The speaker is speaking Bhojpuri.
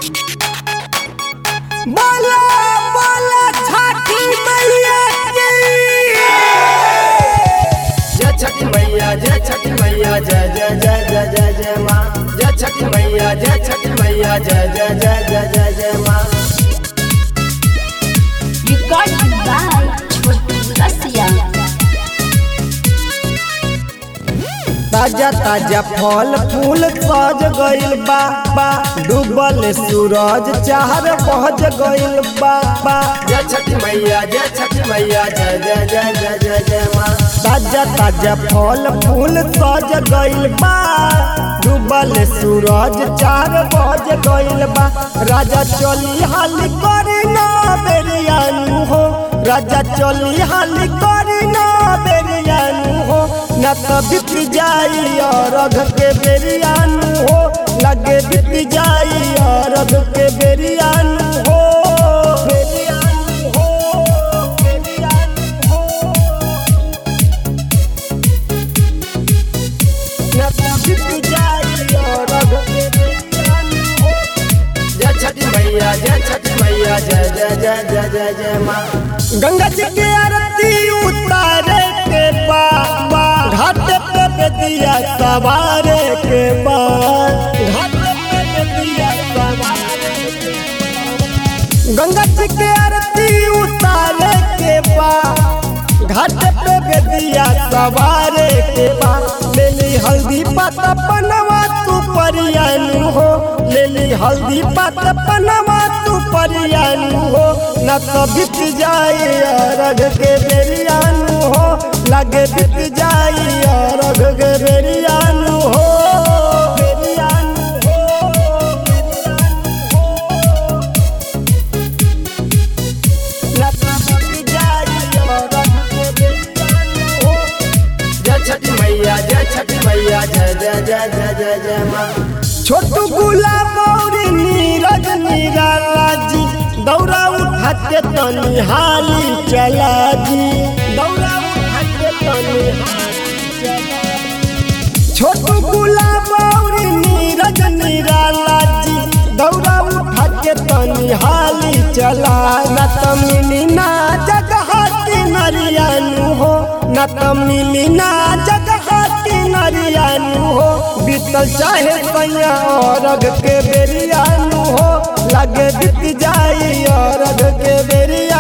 बोला बोला छठी मैया की जय छठी मैया जय छठी मैया जय जय जय जय जय जय माँ जय छठी मैया जय छठी मैया जय जय जय जय जय जय माँ Recorded by Chotu Rasiya. ताजा ताजा फल फूल सज गइल बा बा डूबल सूरज चार बज गइल बा बा जय छठी मैया जय छठी मैया जय जय जय जय जय जय माँ ताजा ताजा फल फूल सज गइल बा डूबल सूरज चार बज गइल बा राजा चली हाली करी ना बेरियानु हो राजा चली हाली करी ना बेरियानु हो न तो बीत जाई अरघ के बेरियानु हो लगे बीत जाई अरघ के बेरियानु हो बेरियानु हो बेरियानु हो जय छठी मैया जय छठी मैया जय जय जय जय जय जय माँ गंगा जी के आरती उतारे के बाद घाट पे बेदिया सवारे के बाद घाट पे बेदिया सवारे के बाद। गंगा जी के आरती उतारे के बाद घाट पे बेदिया सवारे के बाद ले ली हल्दी पत्ता पनवा तू परियानु हो ले ली हल्दी पत्ता पनवा तू परियानु हो न तो बीत जाई अरघ के बेरियानु हो लगे बीत जाई अरघ के बेरियानु हो बेरियानु हो न तो बीत जाई अरघ के बेरियानु हो जय छठी मैया जय छठी मैया जय जय जय जय जय जय माँ छोटू गुलाब और नीरज निराला जी दौरा उठा के तनी हाली चला जी दौरा उठा के तनी हाली चला जी। छोटू गुलाब और नीरज निराला जी दौरा उठा के तनी हाली चला न त मिली ना जगह नरियानु हो न त मिली ना जगह नरियानु हो बीतल चाहे सैया अरघ के बेरियानु हो लगे बीत जाई अरघ के बेरिया